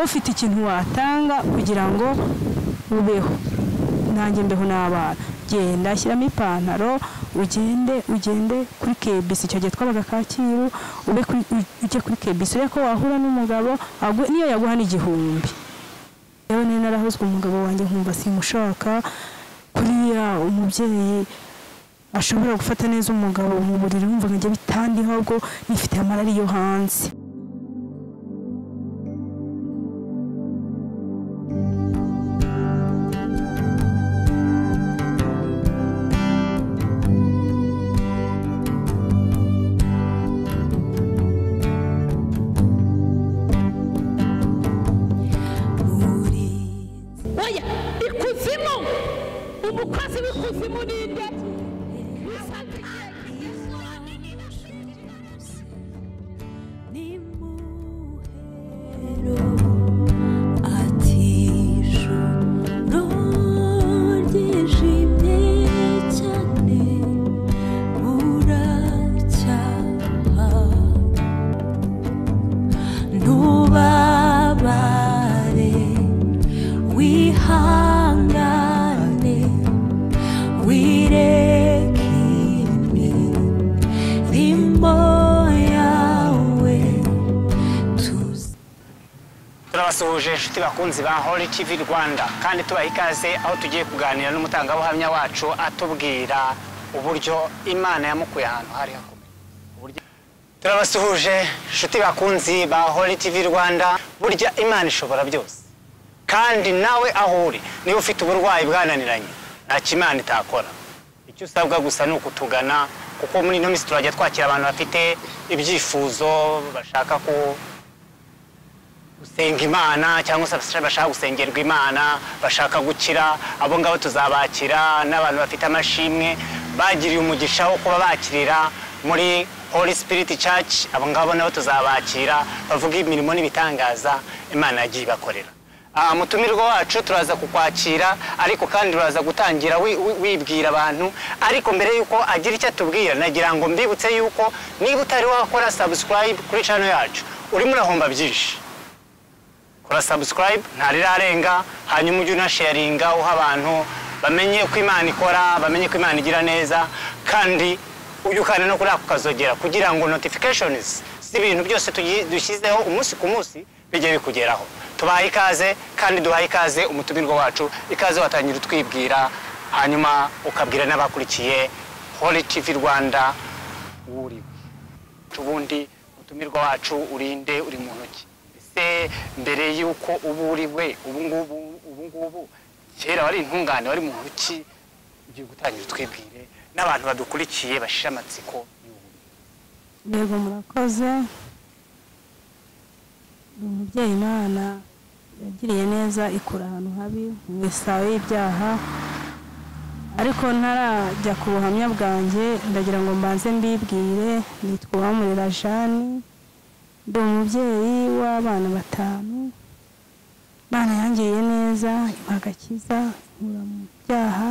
ufite ikintu watanga kugira ngo ubeho nanjye mbeho n'abana genda shyiramo ipantaro ugende ugende kuri kebisi icyo gihe twabaga kacyiru ube kuri ujye kuri kebisi urebe ko wahura n'umugabo agu- niyo yaguha n'igihumbi yewe nari narahozwe umugabo wanjye nkumva simushaka kuriya umubyeyi ashobora gufata neza umugabo mu buriri wumva ngo njye bitandiho ahubwo nifite amarari yo hanze oya ikuzimu umukozi w'ikuzimu ni nde Nubabare wihangane wirekime rimbo yawe tuze turabasuhuje inshuti bakunzi ba hori tivi rwanda kandi tubaha ikaze aho tugiye kuganira n'umutangabuhamya wacu atubwira uburyo imana yamukuye ahantu hari hakomeye Uburyo- turabasuhuje inshuti bakunzi ba hori tivi rwanda burya imana ishobora byose kandi nawe aho uri niba ufite uburwayi bwananiranye nta kimana itakora icyo usabwa gusa ni ukutugana kuko muri ino minsi turajya twakira abantu bafite ibyifuzo bashaka ko gusenga imana cyangwa se abasha- bashaka gusengerwa imana bashaka gukira abo ngabo tuzabakira n'abantu bafite amashimwe bagiriye umugisha wo kuba bakirira muri holy spirit church abo ngabo nabo tuzabakira bavuga imirimo n'ibitangaza imana yagiye ibakorera Ah, mutumirwa wacu turaza kukwakira ariko kandi turaza gutangira wi- wi- wibwira abantu ariko mbere yuko agira icyo atubwira nagira ngo mbibutse yuko niba utari wakora subscribe kuri channel yacu urimo urahomba byinshi kora subscribe ntarirarenga hanyuma ujye unasharinga uha abantu bamenye ko imana ikora bamenye ko imana igira neza kandi ujye ukanda no kuri ako kazogera kugira ngo notifications z'ibintu byose tugi- dushyizeho umunsi ku munsi bijye bikugeraho tubahe ikaze kandi duhaye ikaze umutumirwa wacu ikaze watangira utwibwira hanyuma ukabwira n'abakurikiye holy tv rwanda wo uriwe ubundi umutumirwa wacu urinde uri mu ntoki ese mbere y'uko uba uri we ubu ngubu ubu ngubu kera wari intungane wari muntu ki ugiye gutangira utwibwire n'abantu badukurikiye bashira amatsiko y'ubu yego murakoze umubyeyi imana yagiriye neza ikura ahantu habi mu isaho y'ibyaha ariko ntarajya ku buhamya bwanjye ndagira ngo mbanze mbibwire nitwa uwamurera jani ndi umubyeyi w'abana batanu imana yangiriye neza impa agakiza inkura mu byaha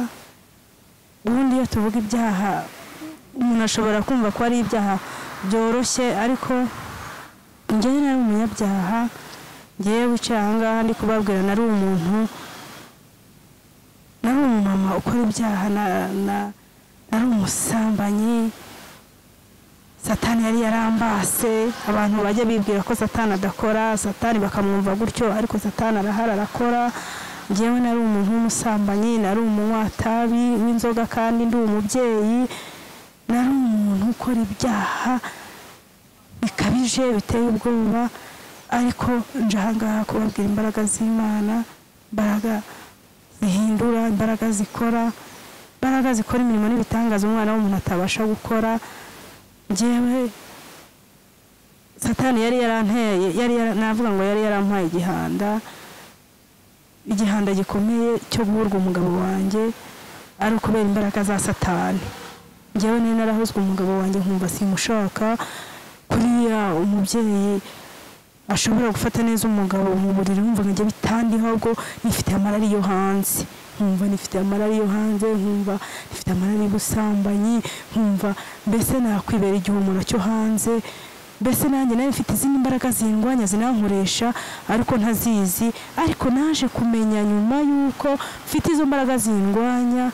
ubundi iyo tuvuga ibyaha umuntu ashobora kumva ko ari ibyaha byoroshye ariko njyewe nari umunyabyaha ngewe wicaye aha ngaha ndi kubabwira nari umuntu nari umumama ukora ibyaha na- na- nari umusambanyi satani yari yarambase abantu bajya bibwira ko satani adakora satani bakamwumva gutyo ariko satani arahari arakora ngewe nari umuntu w'umusambanyi nari umunyatabi w'inzoga kandi ndi umubyeyi nari umuntu ukora ibyaha bikabije biteye ubwoba ariko nje ahangaha kubabwira imbaraga z'imana imbaraga zihindura imbaraga zikora imbaraga zikora imirimo n'ibitangaza umwana w'umuntu atabasha gukora njyewe satani yari yaranteye yari yara- navuga ngo yari yarampaye igihanda igihanda gikomeye cyo guhurwa umugabo wanjye ari ukubera imbaraga za satani njyewe nari narahozwe umugabo wanjye nkumva simushaka kuriya umubyeyi ashobora gufata neza umugabo mu buriri wumva ngo njye bitandiho ahubwo nifite amarari yo hanze nkumva nifite amarari yo hanze nkumva nifite amarari y'ubusambanyi nkumva mbese nakwibera igihumuro cyo hanze mbese nanjye nari mfite izindi mbaraga zingwanya zinankoresha ariko ntazizi ariko naje kumenya nyuma y'uko mfite izo mbaraga zingwanya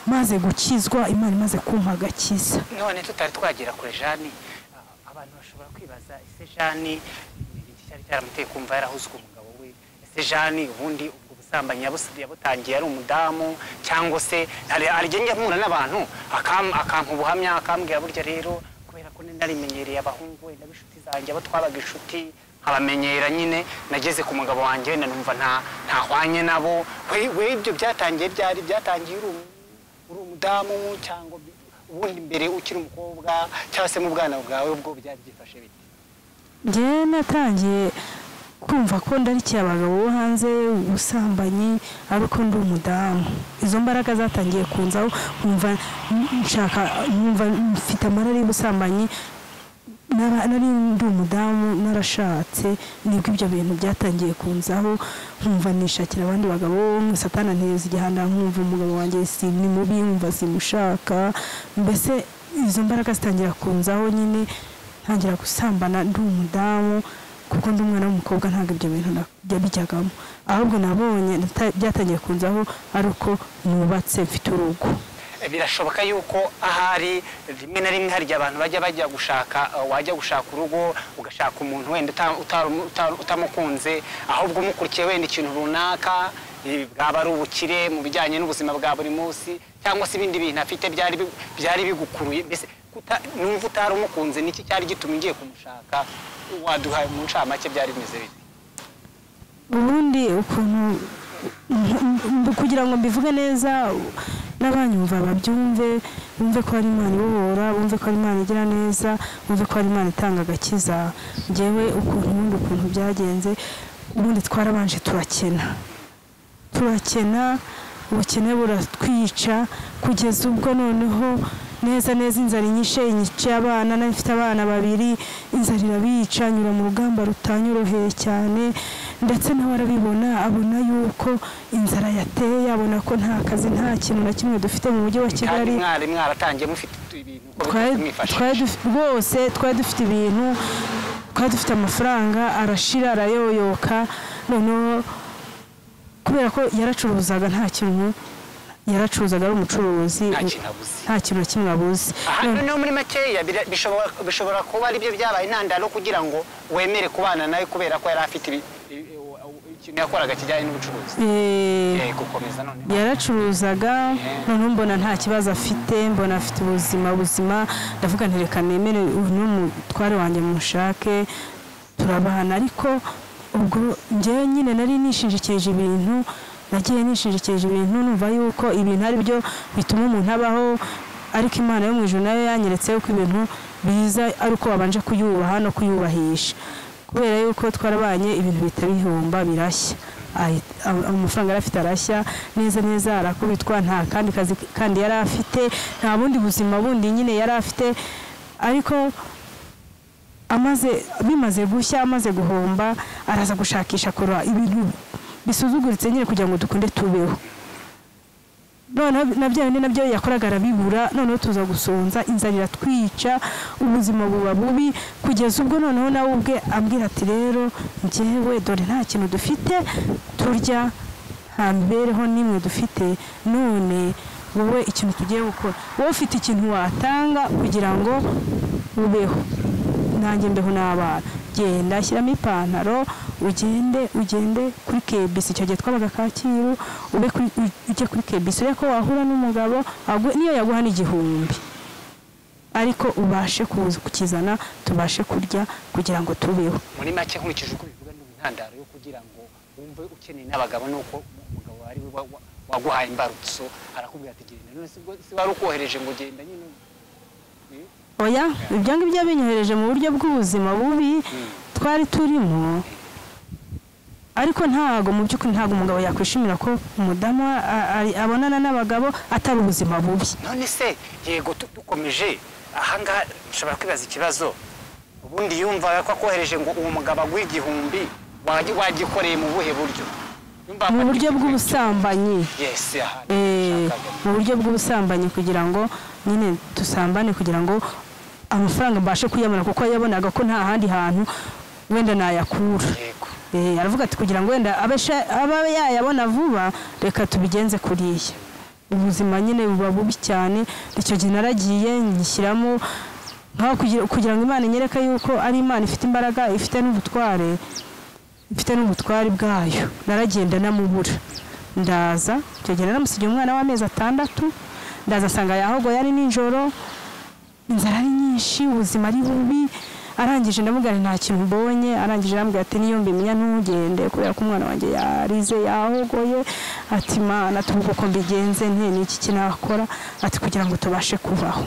maze gukizwa imana imaze kumpa agakiza none tutari twagera kure jani a- abantu bashobora kwibaza ese jani ni iki cyari cyaramuteye kumva yarahuzwe umugabo we ese jani ubundi ubwo busambanyi yabus- yabutangiye ari umudamu cyangwa se hari hari igihe njya mpura n'abantu akam- akampa ubuhamya akambwira burya rero kubera ko nari narimenyereye abahungu wenda b'inshuti zanjye abo twabaga inshuti nkabamenyera nyine nageze ku mugabo wanjye wenda numva nta- ntahwanye nabo we we ibyo byatangiye byari byatangiye uri umu- uri umudamu cyangwa ubundi mbere ukiri umukobwa cyangwa se mu bwana bwawe ubwo byari byifashe bite njyewe natangiye kumva ko ndarikiye abagabo bo hanze ubusambanyi ariko ndi umudamu izo mbaraga zatangiye kunzaho nkumva nshaka nkumva mfite amarari y'ubusambanyi nara- nari ndi umudamu narashatse nibwo ibyo bintu byatangiye kunzaho nkumva nishakira abandi bagabo satana nteza igihanda nkumva umugabo wanjye si ni mubi nkumva simushaka mbese izo mbaraga zitangira kunzaho nyine ntangira gusambana ndi umudamu kuko ndi umwana w'umukobwa ntabwo ibyo bintu na- bijya bijyagamo ahubwo nabonye nta- byatangiye kunzaho ari uko nubatse mfite urugo birashoboka yuko ahari rimwe na rimwe hari igihe abantu bajya bajya gushaka eh, wajya gushaka urugo ugashaka umuntu wenda uta- utari- utari- utamukunze ahubwo umukurikiye wenda ikintu runaka eh, bwaba ari ubukire mu bijyanye n'ubuzima bwa buri munsi cyangwa se ibindi bintu afite byari bi- byari bigukuruye mbese kuta- numva utari umukunze niki cyari gituma ugiye kumushaka waduha mu ncamake byari bimeze bite ubundi ukuntu mb- kugira ngo mbivuge neza n'abanyumva babyumve bumve ko hari imana ibohora bumve ko hari imana igira neza bumve ko hari imana itanga agakiza ngewe ukuntu ubundi ukuntu byagenze ubundi twarabanje turakena turakena ubukene buratwica kugeza ubwo noneho neza neza inzara inyishe inyice abana nari mfite abana babiri inzara irabica nyura mu rugamba rutanyoroheye cyane ndetse nawe arabibona abona yuko inzara yateye abona ko nta kazi nta kintu na kimwe dufite mu mujyi wa kandi kigali mwari mwaratangiye mufite ibintu uko twari mwifashisha. twari duf- rwose twari dufite ibintu twari dufite amafaranga arashira arayoyoka noneho kubera ko yaracuruzaga nta kintu yaracuruzaga ari umucuruzi Nta kintu abuze. nta kintu na kimwe abuze aha None- noneho muri makeya bira- bishobora- bishobora kuba aribyo byabaye intandaro kugira ngo wemere kubana nawe kubera ko yari afite ibi- ibi- ikintu yakoraga kijyanye n'ubucuruzi Eh, Eh, gukomeza noneho yaracuruzaga noneho mbona nta kibazo afite mbona afite ubuzima buzima ndavuga nti reka nemere uyu ni umutware wanjye mushake turabana ariko ubwo njyewe nyine nari nishingikirije ibintu nagiye nishingikirije ibintu numva yuko ibintu ari byo bituma umuntu abaho ariko imana yo mu ijuru nayo yanyeretse yuko ibintu biza ari uko babanje kuyubaha no kuyubahisha kubera yuko twarabanye ibintu bihita bihomba birashya Ahita- am- amafaranga yari afite arashya neza neza arakubitwa nta kandi kazi kandi yari afite nta bundi buzima bundi nyine yari afite ariko amaze bimaze gushya amaze guhomba araza gushakisha akora ibintu bisuzuguritse nyine kugira ngo dukunde tubeho noneho na bya bindi nabyo yakoraga arabibura noneho tuza gusonza inzara iratwica ubuzima buba bubi kugeza ubwo noneho nawe ubwe ambwira ati rero njyewe dore nta kintu dufite turya nta mibereho n'imwe dufite none wowe ikintu tugiye gukora wowe ufite ikintu watanga kugira ngo ubeho nanjye mbeho n'abana genda shyiramo ipantaro ugende ugende kuri kebisi icyo gihe twabaga kacyiru ube kuri, u- ujye kuri kebisi urebe ko wahura n'umugabo agu- niyo yaguha n'igihumbi ariko ubashe kuza kukizana tubashe kurya kugira ngo tubeho muri make nkurikije uko bivuga ni intandaro yo kugira ngo wumve ukeneye n'abagabo nuko umugabo ari we wa- wa- waguhaye imbarutso arakubwira ati genda none si ubwo- si wari ukohereje ngo genda nyine Eh? oya ibyo ngibyo binyohereje mu buryo bw'ubuzima bubi twari turimo ariko ntago mu by'ukuri ntago umugabo yakwishimira ko umudamu a- a- abonana n'abagabo atari ubuzima bubi none se yego tu- dukomeje ahangaha nshobora kwibaza ikibazo ubundi yumvaga ko akohereje ngo uwo mugabo aguhe igihumbi wagi- wagikoreye mu buhe buryo Yumvaga mu buryo ko- bw'ubusambanyi yes aha Eh, nashakaga. mu buryo bw'ubusambanyi kugira ngo nyine dusambane kugira ngo amafaranga mbashe kuyabona kuko yabonaga ko nta handi hantu wenda nayakura yego Eh, aravuga ati kugira ngo wenda abesha- abe yayabona vuba reka tubigenze kuriya ubuzima nyine buba bubi cyane icyo gihe naragiye nyishyiramo nkaho kugira, kugira ngo imana inyereke yuko ari imana ifite imbaraga ifite n'ubutware mfite n'ubutware bwayo naragenda namubura ndaza icyo gihe naramusigiye umwana w'amezi atandatu ndaza asanga yahogoye ari nijoro inzara ari nyinshi ubuzima ari bubi arangije ndamubwira nti nta kintu mbonye arangije arambwira ati niyo mbimenya ntugende kubera ko umwana wanjye yarize yahogoye ati mana tuvuge uko mbigenze nte n'iki kinakora ati kugira ngo tubashe kubaho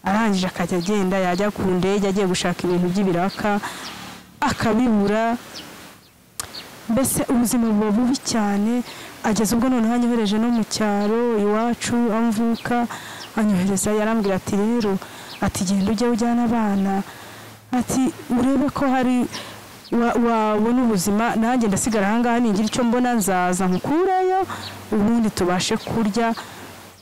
arangije akajya agenda yajya ku ndege agiye gushaka ibintu by'ibiraka akabibura mbese ubuzima buba bubi cyane ageze ubwo noneho anyohereje no mu cyaro iwacu aho mvuka anyohereza yarambwira ati rero ati genda ujye ujyana abana ati urebe ko hari wa- wabona ubuzima nanjye ndasigara ahangaha ningira icyo mbona nzaza nkukureyo ubundi tubashe kurya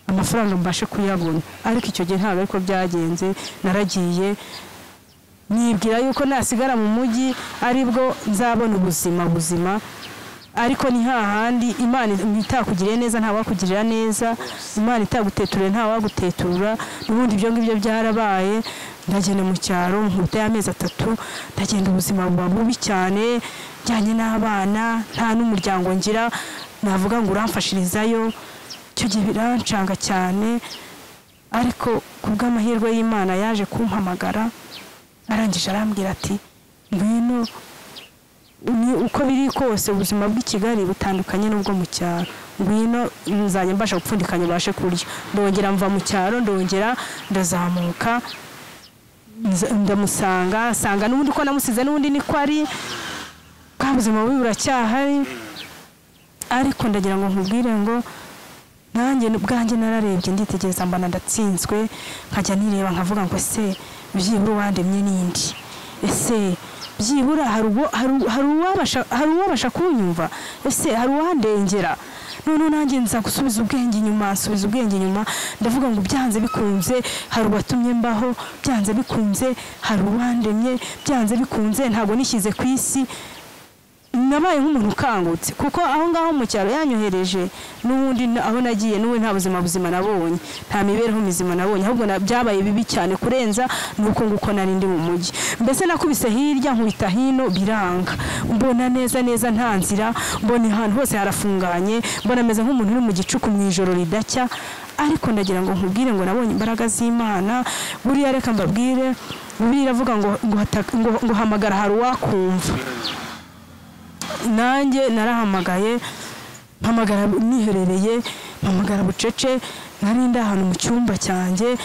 amafaranga mbashe kuyabona ariko icyo gihe ntabwo ariko byagenze naragiye nibwira yuko nasigara mu mujyi aribwo nzabona ubuzima buzima ariko ni hahandi imana itakugiriye neza ntawakugirira neza imana itaguteturire ntawaguteturura ubundi ibyo ngibyo byarabaye ndagenda mu cyaro nkuta y'amezi atatu ndagenda ubuzima buba bubi cyane njyanye n'abana nta n'umuryango ngira navuga ngo uramfashirizayo icyo gihe birancanga cyane ariko ku bw'amahirwe y'imana yaje kumpamagara arangije arambwira ati ngwino ni uko biri kose ubuzima bw'i kigali butandukanye n'ubwo mu cyaro ngwino nzajya mbasha gupfundikanya ubashe kurya ndongera mva mu cyaro ndongera ndazamuka nza- ndamusanga nsanga n'ubundi ko namusize n'ubundi niko ari bwa buzima bubi buracyahari ariko ndagira ngo nkubwire ngo nanjye ubwanjye nararebye nditegereza mbana ndatsinzwe nkajya nireba nkavuga ngo ese byibura uwandemye n'indi ese byibura hari uwo- hari uwo- hari uwabasha- hari uwabasha kunyumva ese hari uwandengera noneho nanjye nza gusubiza ubwenge inyuma nsubiza ubwenge inyuma ndavuga ngo byanze bikunze hari uwatumye mbaho byanze bikunze hari uwandemye byanze bikunze ntabwo nishyize ku isi nabaye nk'umuntu ukangutse kuko aho ngaho mu cyaro yanyohereje n'ubundi na- aho nagiye n'ubu nta buzima buzima nabonye nta mibereho mizima nabonye ahubwo na- byabaye bibi cyane kurenza nuko nguko nari ndi mu mujyi mbese nakubise hirya nkubita hino biranga mbona neza neza nta nzira mbona ahantu hose harafunganye mbona ameze nk'umuntu uri mu gicuku mu ijoro ridacya ariko ndagira ngo nkubwire ngo nabonye imbaraga z'imana buriya reka mbabwire buriya iravuga ngo ngo hata- ngo- ngo hamagara hari uwakumva nanjye narahamagaye mpamagara niherereye mpamagara bucece nari ndi ahantu mu cyumba cyanjye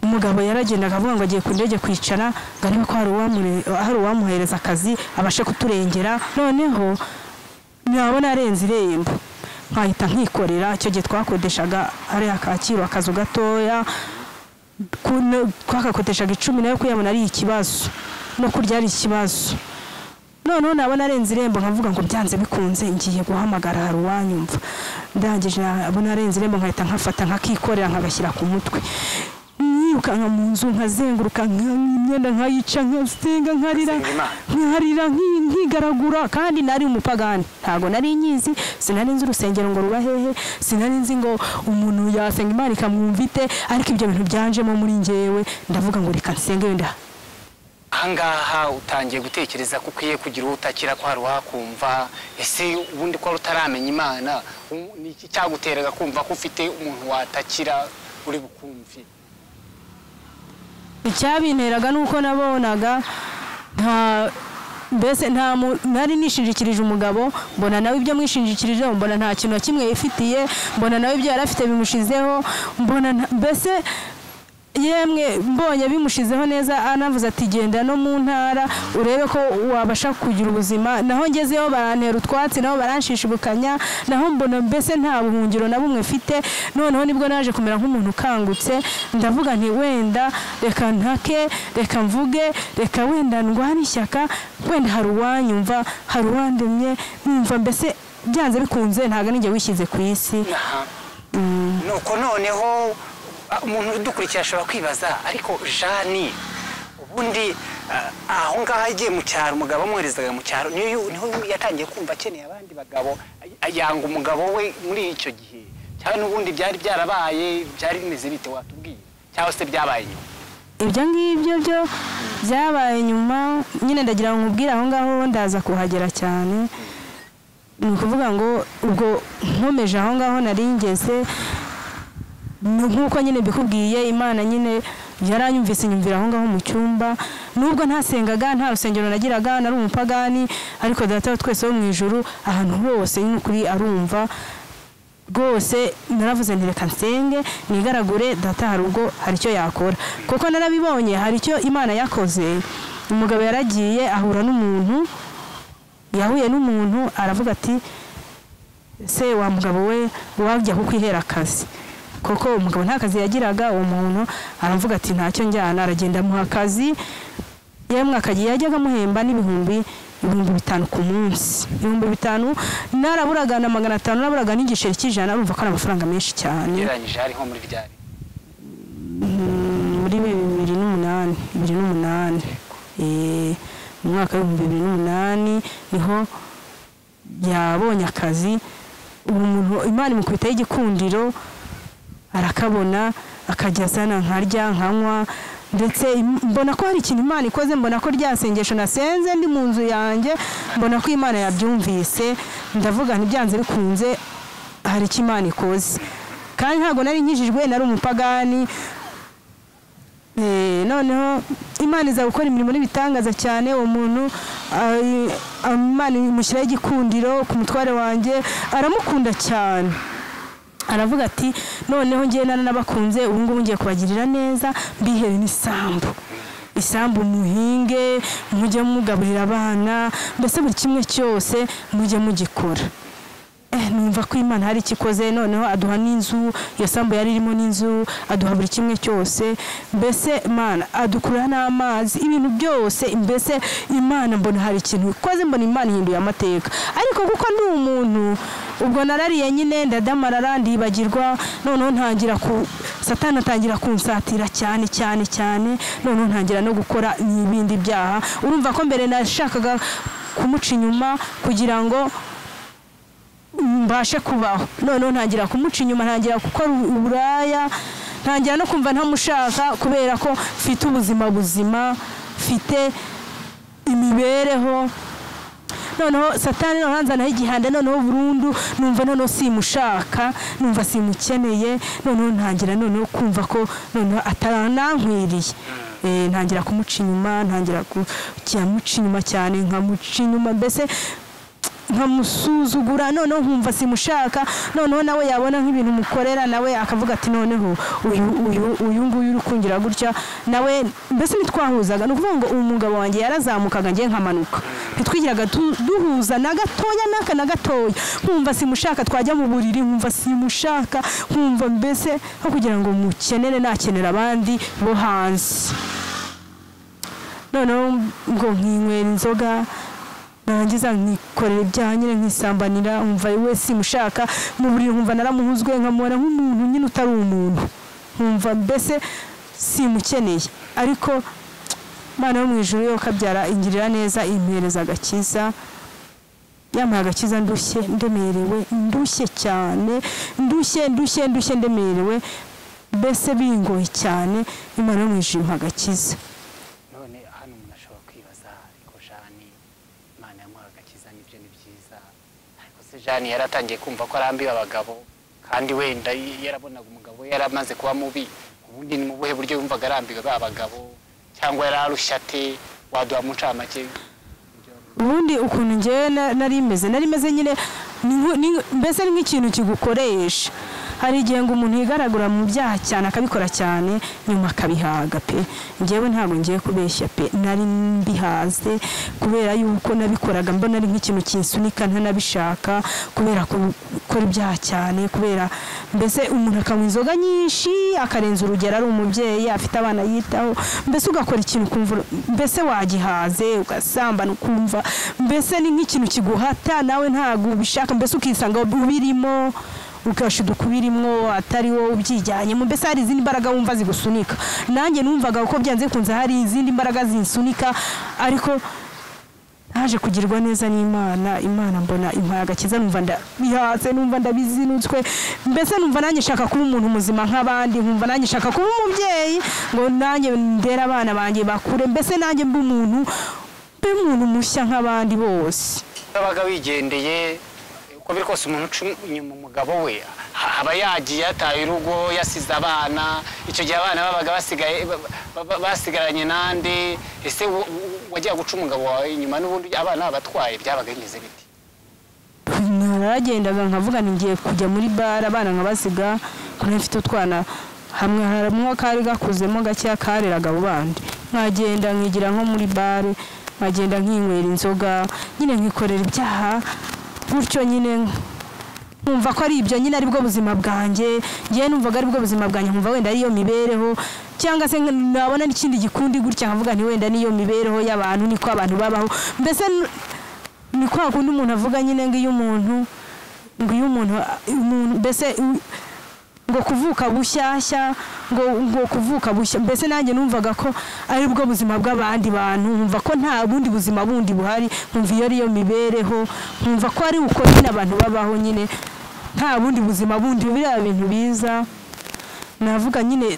umugabo yaragendaga avuga ngo agiye ku ndege kwicara ngo arebe ko hari uwamure- hari uwamuhereza akazi abashe kuturengera noneho nabona arenze irembo nkahita nkikorera icyo gihe twakodeshaga hariya kacyiru akazu gatoya kuno- twakakodeshaga icumi nayo kuyabona ari ikibazo no kurya ari ikibazo noneho nabona arenze irembo nkavuga ngo byanze bikunze ngiye guhamagara hari uwanyumva ndangije nabona arenze irembo nkahita nkafata nkakikorera nkagashyira ku mutwe nkirukanka mu nzu nkazenguruka nka- imyenda nkayica nkasenga nkarira Usenga Imana. nkarira nki- nkigaragura kandi nari umupagani ntabwo nari nyizi sinari nzi urusengero ngo ruba hehe sinari nzi ngo umuntu yasenga imana ikamwumva ite ariko ibyo bintu byanjemo muri njyewe ndavuga ngo reka nsenge wenda ahangaha utangiye gutekereza ko ukwiye kugira uwo utakira ko hari uwakumva ese ubundi ko wari utaramenya imana u- ni iki cyaguteraga kumva ko ufite umuntu watakira uri bukumvi icyabinteraga ni uko nabonaga nta mbese nta mu- nari nishinjikirije umugabo mbona nawe ibyo amwishingikirijeho mbona nta kintu na kimwe yifitiye mbona nawe ibyo yari afite bimushizeho mbona nta- mbese yemwe mbonye bimushizeho neza anavuze ati genda no mu ntara urebe ko wabasha kugira ubuzima naho ngezeho barantera utwatsi nabo baranshishibukanya naho mbona mbese nta buhungiro na bumwe mfite noneho nibwo naje kumera nk'umuntu ukangutse ndavuga nti wenda reka ntake reka mvuge reka wenda ndwane ishyaka wenda hari uwanyumva hari uwandemye numva mbese byanze bikunze ntabwo ninjye wishyize ku isi Aha. nuko noneho ah, umuntu udukurikira ashobora kwibaza ariko jani ubundi ah, aho ngaho agiye mu cyaro umugabo amwoherezaga mu cyaro niyo yu- niho yatangiye kumva akeneye abandi bagabo ay- yanga umugabo we muri icyo gihe cyangwa n'ubundi byari byarabaye byari bimeze bite watubwiye cyangwa se byabaye nyuma ibyo ngibyo byo byabaye nyuma nyine ndagira ngo nkubwire aho ngaho ndaza kuhagera cyane ni ukuvuga ngo ubwo nkomeje aho ngaho nari ngeze ni nk'uko nyine mbikubwiye imana nyine yaranyumvise inyumvira aho ngaho mu cyumba nubwo ntasengaga nta rusengero nagiraga nari umupagani ariko data wa twese wo mu ijuru ahantu hose nyine ukuri arumva rwose naravuze nti reka nsenge nigaragure data hari ubwo hari icyo yakora kuko narabibonye hari icyo imana yakoze umugabo yaragiye ahura n'umuntu yahuye n'umuntu aravuga ati se wa mugabo we wajya kukwihera akazi kuko umugabo nta kazi yagiraga uwo muntu aravuga ati ntacyo njyana aragenda amuha akazi yemwe akagiye yajyaga amuhemba n'ibihumbi ibihumbi bitanu ku munsi ibihumbi bitanu naraburaga na magana atanu naburaga n'igiceri cy'ijana urumva ko ari amafaranga menshi cyane ugereranyije ari nko muri ryari muri bibiri n'umunani bibiri n'umunani Eh, mu mwaka w'ibihumbi bibiri n'umunani niho yabonye akazi ubu muntu imana imukubitaho igikundiro arakabona akajya azana nkarya nkanywa ndetse im- mbona ko hari ikintu imana ikoze mbona ko rya sengesho nasenze ndi mu nzu yanjye mbona ko imana yabyumvise ndavuga ntibyanze bikunze hari icyo imana ikoze kandi ntabwo nari nkijijwe nari umupagani Eh, noneho imana iza gukora imirimo n'ibitangaza cyane uwo muntu ah, ah, imana imushyiraho igikundiro ku mutware wanjye aramukunda cyane aravuga ati noneho ngewe naranabakunze ubu ngubu ngiye kubagirira neza mbihere n'isambu isambu muhinge mujye mugaburira abana mbese buri kimwe cyose mujye mugikora Eh, numva ko imana hari icyo ikoze noneho aduha n'inzu iyo sambu yari irimo n'inzu aduha buri kimwe cyose mbese imana adukurura n'amazi ibintu byose mbese imana mbona hari ikintu ikoze mbona imana ihinduye amateka ariko kuko ndi umuntu ubwo narariye nyine ndadamarara ndibagirwa noneho ntangira ku satani atangira kunsatira cyane cyane cyane noneho ntangira no gukora n'ibindi byaha urumva ko mbere nashakaga kumuca inyuma kugira ngo mbashe kubaho noneho ntangira kumuca inyuma ntangira gukora uburaya ntangira no kumva ntamushaka kubera ko mfite ubuzima buzima mfite imibereho noneho satani noneho hanzanaho igihanda noneho burundu numva noneho simushaka numva simukeneye noneho ntangira noneho kumva ko noneho ataranankwiriye Eh, ntangira kumuca inyuma ntangira kukimuca inyuma cyane nkamuca inyuma mbese nkamusuzugura noneho nkumva simushaka noneho nawe yabona nk'ibintu mukorera nawe akavuga ati noneho uyu uyu uyu nguyu uri kungira gutya nawe mbese ntitwahuzaga ni ukuvuga ngo uyu mugabo wanjye yarazamukaga njye nkamanuka ntitwigiraga tu- duhuza na gatoya n'aka na gatoya nkumva simushaka twajya mu buriri nkumva simushaka nkumva mbese nko kugira ngo mukenere nakenera abandi bo hanze noneho ngo nkinywera inzoga narangiza nkikorera ibyaha nyine nkisambanira nkumva we simushaka mu buriri nkumva naramuhuzwe nkamubona nk'umuntu nyine utari umuntu nkumva mbese simukeneye ariko Imana yo mu ijuru yo kabyara ingirira neza impereza agakiza yambaye agakiza ndushye ndemerewe ndushye cyane ndushye ndushye ndushye ndemerewe mbese bingoye cyane Imana yo mu ijuru impa agakiza none hano umuntu ashobora kwibaza ariko jani imana yamuha agakiza n'ibyo ni byiza ariko se jani yari atangiye kumva ko arambiwe abagabo kandi wenda yarabonaga umugabo we yari amaze kuba mubi ubundi ni mu buhe buryo yumvaga arambiwe ba bagabo cyangwa yari arushya ate waduha mu ncamake ubundi ukuntu ngewe na- nari meze nari meze nyine ni nku- ni nku- mbese ni nk'ikintu kigukoresha hari igihe ngo umuntu yigaragura mu byaha cyane akabikora cyane nyuma akabihaga pe ngewe ntabwo ngiye kubeshya pe nari mbihaze kubera yuko nabikoraga mbona ari nk'ikintu kinsunika ntanabishaka kubera ku- gukora ibyaha cyane kubera mbese umuntu akanywa inzoga nyinshi akarenza urugero ari umubyeyi afite abana yitaho mbese ugakora ikintu ukumva mbese wagihaze ugasambana ukumva mbese ni nk'ikintu kiguhata nawe ntabwo ubishaka mbese ukisanga ubirimo ugasha udukubirimwo atari wowe ubyijyanyemo mbese hari izindi mbaraga wumva zigusunika nanjye numvaga uko byanze bikunze hari izindi mbaraga zinsunika ariko naje kugirwa neza n'imana imana mbona impaye agakiza numva ndabihatse numva ndabizinutswe mbese numva nanjye nshaka kuba umuntu muzima nk'abandi nkumva nanjye nshaka kuba umubyeyi ngo nanjye ndere abana banjye bakure mbese nanjye mbe umuntu mbe umuntu mushya nk'abandi bose urabaga wigendeye uko biri kose umuntu uca inyuma umugabo we ha- aba yagiye yataye urugo yasize abana icyo gihe abana babaga basigaye ba- ba- ba- basigaranye nande ese wo- wo- wajya guca umugabo wawe inyuma n'ubundi abana babatwaye byabaga bimeze biti naragendaga nkavuga nti ngiye kujya muri bara abana nkabasiga kuko mfite utwana hamwe harimo akari gakuzemo gakeya kareraga abo bandi nkagenda nkigira nko muri bare nkagenda nkinywera inzoga nyine nkikorera ibyaha gutyo nyine nkumva ko ari ibyo nyine aribwo buzima bwanjye ngewe numvaga aribwo buzima bwanjye nkumva wenda ariyo mibereho cyangwa se nabona n'ikindi gikundi gutya nkavuga nti wenda niyo mibereho y'abantu niko abantu babaho mbese n- ni kwa kundi umuntu avuga nyine ngo iyo umuntu ngo iyo umuntu umuntu- mbese u- ngo kuvuka bushyashya ngo ngo kuvuka bushya mbese nanjye numvaga ko aribwo buzima bw'abandi bantu nkumva ko nta bundi buzima bundi buhari nkumva iyo ariyo mibereho nkumva ko ari uko nyine abantu babaho nyine nta bundi buzima bundi biriya bintu biza navuga nyine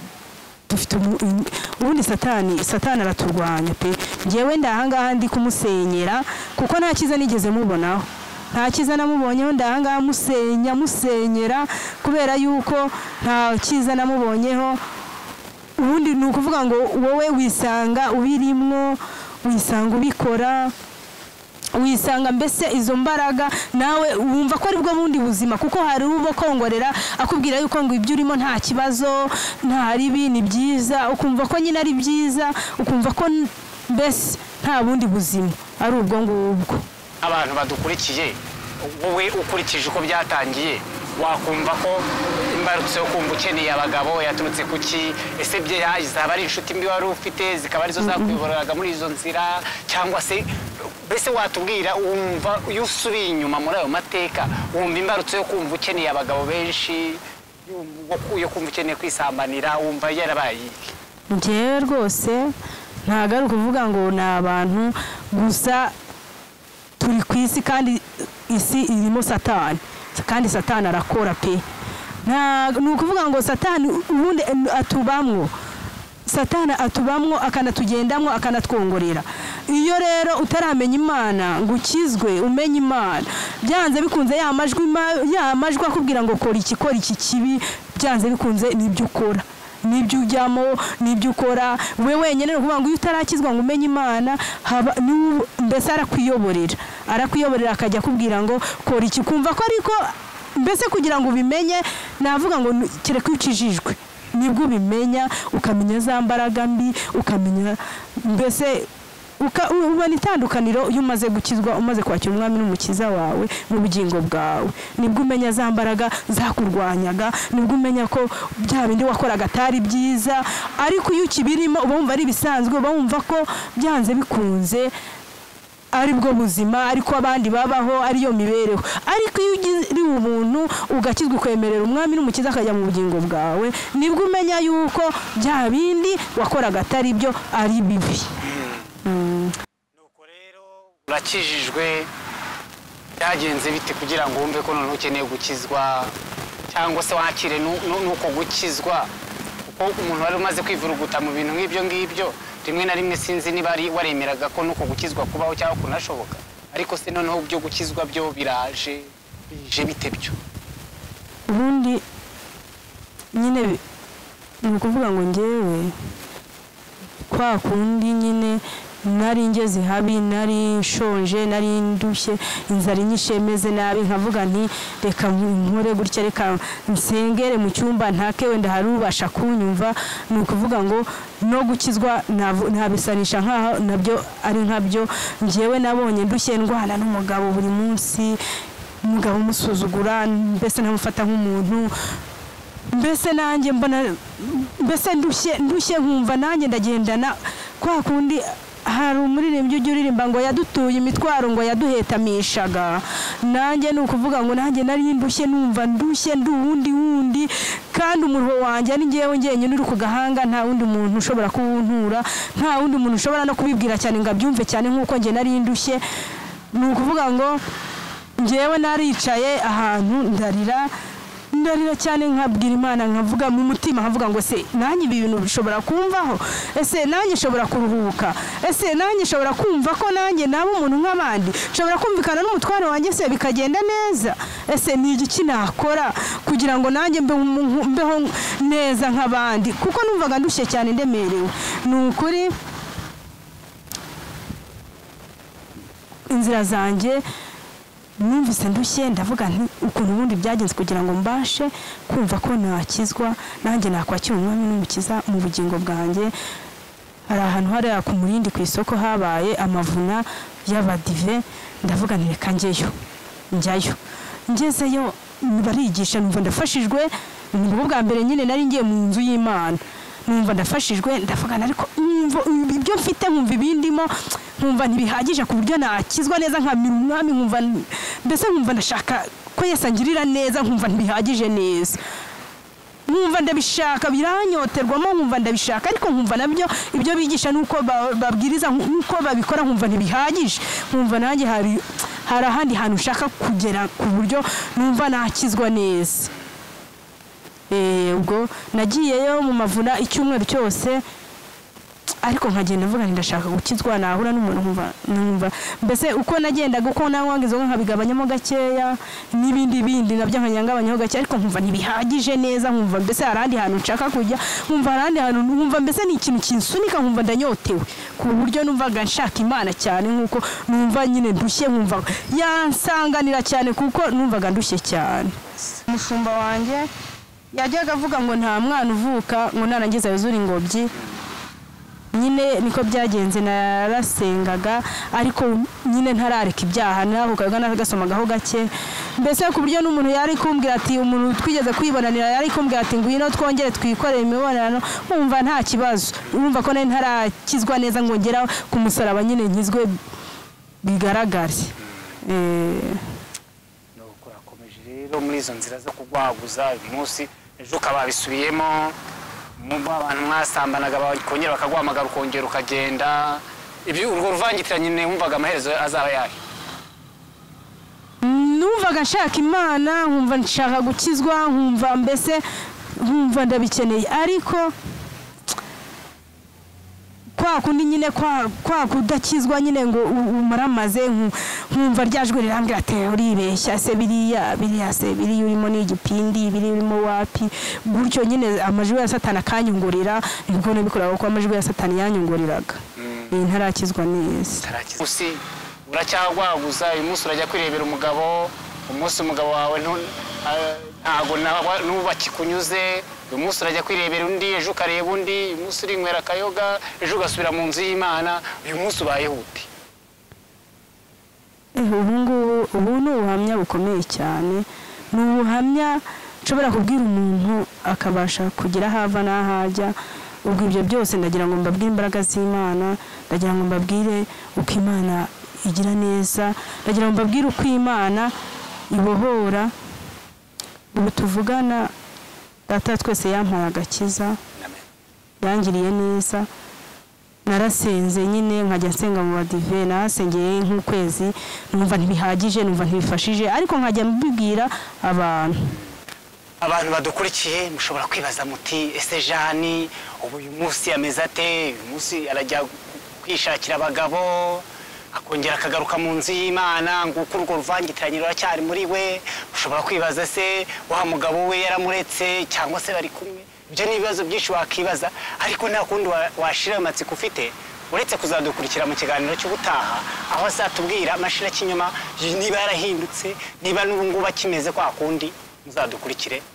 dufite umu- um- ubundi satani satani araturwanya pe ngewe ndahangaha ndi kumusenyera kuko nta cyiza nigeze mubonaho nta cyiza namubonyeho ndahangaha musenya musenyera kubera yuko nta cyiza namubonyeho ubundi ni ukuvuga ngo wowe wisanga ubirimwo wisanga ubikora wisanga mbese izo mbaraga nawe wumva ko aribwo bundi buzima kuko hari uba kongorera akubwira yuko ngo ibyo urimo nta kibazo nta ribi ni byiza ukumva ko nyine ari byiza ukumva ko n- mbese nta bundi buzima ari ubwo ngubwo abantu badukurikiye wowe ukurikije uko byatangiye wakumva ko imbarutso yo kumva ukeneye abagabo yaturutse ku ki ese bye zaba ari inshuti mbi wari ufite zikaba arizo zakuyoboraga muri izo nzira cyangwa se mbese watubwira wumva iyo usubiye inyuma muri ayo mateka wumva imbarutso yo kumva ukeneye abagabo benshi yumva- yo kumva ukeneye kwisambanira wumva yarabaye iyihe? ngewe rwose ntabwo ari ukuvuga ngo ni abantu gusa turi ku isi kandi isi irimo satani kandi satani arakora pe Nta- ni ukuvuga ngo satani ubundi atubamwo satani atubamwo akanatugendamo akanatwongorera iyo rero utaramenya imana ngo ukizwe umenye imana byanze bikunze ya majwi ma- ya majwi akubwira ngo kora iki kora iki kibi byanze bikunze nibyo ukora nibyo ujyamo nibyo ukora we wenyine ni ukuvuga ngo iyo utarakizwa ngo umenye imana haba n'ubu- mbese arakwiyoborera arakwiyoborera akajya akubwira ngo kora iki kumva ko ariko mbese kugira ngo ubimenye navuga ngo ni- kereka iyo ukijijwe nibwo ubimenya ukamenya za mbaraga mbi ukamenya mbese uka- u- ubona itandukaniro iyo umaze gukizwa umaze kwakira umwami n'umukiza wawe mu bugingo bwawe nibwo umenya za mbaraga zakurwanyaga nibwo umenya ko bya bindi wakoraga atari byiza ariko iyo ukibirimo uba wumva ari ibisanzwe uba wumva ko byanze bikunze aribwo buzima ariko abandi babaho ariyo mibereho ariko iyo ugiri ubuntu ugakizwa ukwemerera umwami n'umukiza akajya mu bugingo bwawe nibwo umenya yuko bya bindi wakoraga atari byo ari bibi nuko rero urakijijwe byagenze bite kugira ngo wumve ko noneho ukeneye gukizwa cyangwa se wakire nu- nu- n'uko gukizwa kuko umuntu wari umaze kwivuruguta mu bintu nk'ibyo ngibyo rimwe na rimwe sinzi niba ari- waremeraga ko n'uko gukizwa kubaho cyangwa kunashoboka ariko se noneho byo gukizwa byo biraje bije bite byo ubundi nyine bi- ni ukuvuga ngo ngewe kwa kundi nyine nari ngeze habi nari nshonje nari ndushye inzara inyishe meze nabi nkavuga nti reka nkore gutya reka nsengere mu cyumba ntake wenda hari ubasha kunyumva ni ukuvuga ngo no gukizwa navu- nabisanisha nk'aho nabyo ari nkabyo ngewe nabonye ndushye ndwana n'umugabo buri munsi umugabo umusuzugura mbese ntamufata nk'umuntu mbese nanjye mbona mbese ndushye ndushye nkumva nanjye ndagendana kwa kundi hari umuririmbyi ujya uririmba ngo yadutuye imitwaro ngo yaduhetamishaga nanjye ni ukuvuga ngo nanjye nari ndushye numva ndushye ndi uwundi wundi kandi umuruho wanjye ari ngewe ngenyine uri ku gahanga nta wundi muntu ushobora kuwuntura nta wundi muntu ushobora no kubibwira cyane ngo abyumve cyane nk'uko njye nari ndushye ni ukuvuga ngo ngewe naricaye ahantu ndarira ndarira cyane nkabwira imana nkavuga mu mutima nkavuga ngo se nanjye ibi bintu bishobora kumvaho ese nanjye nshobora kuruhuka ese nanjye nshobora kumva ko nanjye naba umuntu nk'abandi nshobora kumvikana n'umutwaro wanjye se bikagenda neza ese ni igiki nakora kugira ngo nanjye mbe- mbe- mbeho neza nk'abandi kuko numvaga ndushye cyane ndemerewe ni ukuri inzira zanjye numvise ndushye ndavuga nti ukuntu ubundi byagenze kugira ngo mbashe kumva ko nakizwa nanjye nakwakira umwami n'umukiza mu bugingo bwanjye hari ahantu hariya ku murindi ku isoko habaye amavuna y'abadive ndavuga nti reka njyeyo njyayo ngezeyo barigisha numva ndafashijwe nibwo bwa mbere nyine nari ngiye mu nzu y'imana numva ndafashijwe ndavugana ariko numva ibyo mfite nkumva ibindimo nkumva ntibihagije ku buryo nakizwa neza nkamira umwami nkumva mbese nkumva ndashaka ko yesi angirira neza nkumva ntibihagije neza nkumva ndabishaka biranyoterwamo nkumva ndabishaka ariko nkumva nabyo ibyo bigisha nuko ba- babwiriza nuko babikora nkumva ntibihagije nkumva nanjye hari hari ahandi hantu ushaka kugera ku buryo numva nakizwa neza Eh, ubwo nagiyeyo mu mavuna icyumweru cyose ariko nkagenda mvuga nti ndashaka gukizwa nahura n'umuntu nkumva numva mbese uko nagendaga uko nanwaga inzoga nkabigabanyamo gakeya n'ibindi bindi nabyo nkanyangabanyaho gakeya ariko nkumva ntibihagije neza nkumva mbese hari ahandi hantu nshaka kujya nkumva hari ahandi hantu nkumva mbese ni ikintu kinsunika nkumva ndanyotewe ku buryo numvaga nshaka imana cyane nkuko numva nyine ndushye nkumva yansanganira cyane kuko numvaga ndushye cyane umushumba wanjye yajyaga avuga ngo nta mwana uvuka ngo narangiza yuzure ingobyi nyine niko byagenze narasengaga ariko nyine ntarareka ibyaha narahukaga naragasomagaho gake mbese ku buryo n'umuntu yari kumbwira ati umuntu twigeze kwibonanira yari kumbwira ati ngwino twongere twikorere imibonano wumva nta kibazo wumva ko nari ntarakizwa neza ngo ngera ku musaraba nyine nkizwe bigaragare Eh, nuko urakomeje rero muri izo nzira zo kugwaguza uyu munsi ejo ukaba bisubiyemo mu abantu mwasambanaga bakongera bakaguhamagara ukongera ukagenda ibyo urwo ruvangitiranye nyine wumvaga amaherezo azaba yayo numvaga nshaka imana nkumva nshaka gukizwa nkumva mbese nkumva ndabikeneye ariko kwa kundi nyine kwa kwa kudakizwa nyine ngo u- umaramaze nku- nkumva ryajwe rirambwira ati uribeshya se biriya biriya se biriya urimo ni igipindi biriya urimo wapi gutyo nyine amajwi ya satani akanyungurira nibwo nabikoraga kuko amajwi ya satani yanyunguriraga Eh, ntarakizwa neza Tarakiza. Usi uracyagwaguza uyu munsi urajya kwirebera umugabo umunsi umugabo wawe ntu- a- ntago nawa- n'ubu akikunyuze uyu munsi urajya kwirebera undi ejo ukareba undi uyu munsi urinywera akayoga ejo ugasubira mu nzu y'imana uyu munsi ubayeho ute ubu ngubu ubu ni ubuhamya bukomeye cyane ni ubuhamya nshobora kubwira umuntu akabasha kugira aho ava n'aho ajya ubwo ibyo byose ndagira ngo mbabwire imbaraga z'imana ndagira ngo mbabwire uko imana igira neza ndagira ngo mbabwire uko imana ibohora ubu tuvugana data wa twese yampaye agakiza yangiriye neza narasenze nyine nkajya nsenga mu badive narasengeye nk'ukwezi numva ntibihagije numva ntibifashije ariko nkajya mbibwira abantu abantu badukurikiye mushobora kwibaza muti ese jani ubu uyu munsi ameze ate uyu munsi arajya kwishakira abagabo akongera akagaruka mu nzu y'imana nguko urwo ruvangitiranye ruracyari muri we ushobora kwibaza se wa mugabo we yaramuretse cyangwa se bari kumwe ibyo ni ibibazo byinshi wakibaza ariko nta kundi wa- washira amatsiko ufite uretse kuzadukurikira mu kiganiro cy'ubutaha aho azatubwira amashira kinyuma niba yarahindutse niba n'ubu ngubu akimeze kwa kundi muzadukurikire